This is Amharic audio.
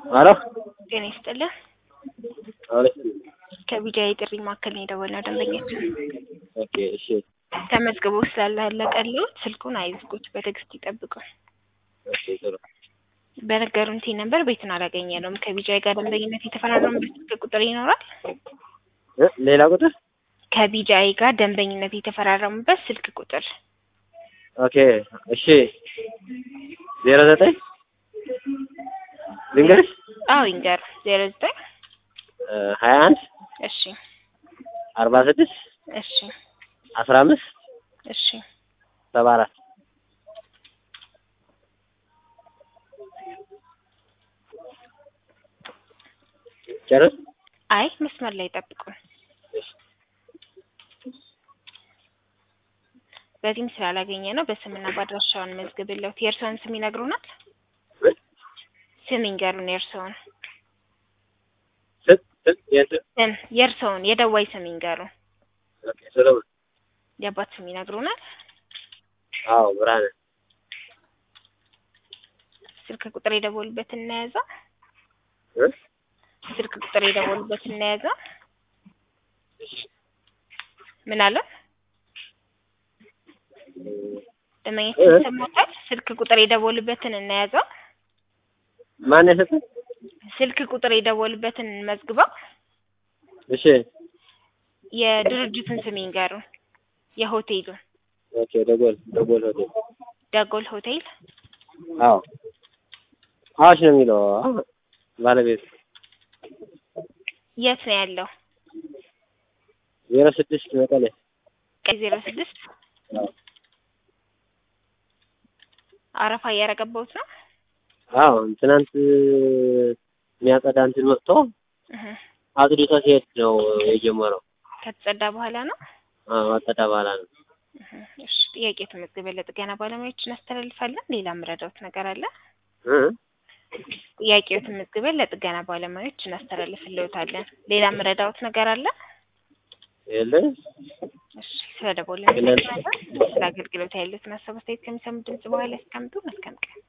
ሄሎ ጤና ይስጥልን። አቤት። ከቢጃይ የጥሪ ማዕከል ነው የደወልነው ደንበኛችን ኦኬ እሺ ተመዝግቦ ስላለቀልዎት ስልኩን አይዝጉት፣ በትዕግስት ይጠብቁ። ኦኬ ጥሩ በነገሩን ቲ ነበር ቤቱን አላገኘነውም። ከቢጃይ ጋር ደንበኝነት የተፈራረሙበት ስልክ ቁጥር ይኖራል? እ ሌላ ቁጥር ከቢጃይ ጋር ደንበኝነት የተፈራረሙበት ስልክ ቁጥር ኦኬ እሺ ዜሮ ዘጠኝ ልንገርሽ አዎ ይንገር ዜሮ ዘጠኝ ሀያ አንድ እሺ አርባ ስድስት እሺ አስራ አምስት እሺ ሰባ አራት ጨርስ አይ መስመር ላይ ጠብቁን። በዚህም ስላላገኘ ነው በስምና በአድራሻውን መዝግብለት። የእርስዎን ስም ይነግሩናል? ስም ይንገሩን የእርስዎን ስት ስት የስት ስም የእርስዎን የደዋይ ስም ይንገሩን። ኦኬ ሰለሞን የአባት ስም ይነግሩናል? አዎ ብርሃነ ስልክ ቁጥር የደወሉበት እናያዘው። እ ስልክ ቁጥር የደወሉበት እናያዘው። ምን አለ? ደንበኛችን ይሰማታል? ስልክ ቁጥር የደወሉበትን እናያዘው። ማን የሰጠኝ? ስልክ ቁጥር የደወሉበትን መዝግበው እሺ የድርጅቱን ስም ይንገሩን። የሆቴሉን ኦኬ ደጎል ደጎል ሆቴል ደጎል ሆቴል አዎ አዋሽ ነው የሚለው አዎ ባለቤት የት ነው ያለው? ዜሮ ስድስት መቀሌ ቀይ ዜሮ ስድስት አዎ አረፋ እያረገባሁት ነው። አዎ ትናንት የሚያጸዳ እንትን መጥቶ እህ አጽድቶ ሲሄድ ነው የጀመረው። ከተጸዳ በኋላ ነው። አዎ አጸዳ በኋላ ነው። እህ እሺ ጥያቄ ተመዝግበ ለጥገና ባለሙያዎች እናስተላልፋለን። ሌላ ምረዳውት ነገር አለ? እ ጥያቄው ተመዝግበን ለጥገና ባለሙያዎች እናስተላልፍልዎታለን። ሌላ ምረዳውት ነገር አለ? የለም እሺ ስለደወልን የለም። ስለ አገልግሎት ያሉትን ሀሳብ አስተያየት ከሚሰሙ ድምጽ በኋላ ያስቀምጡ። መልካም ቀን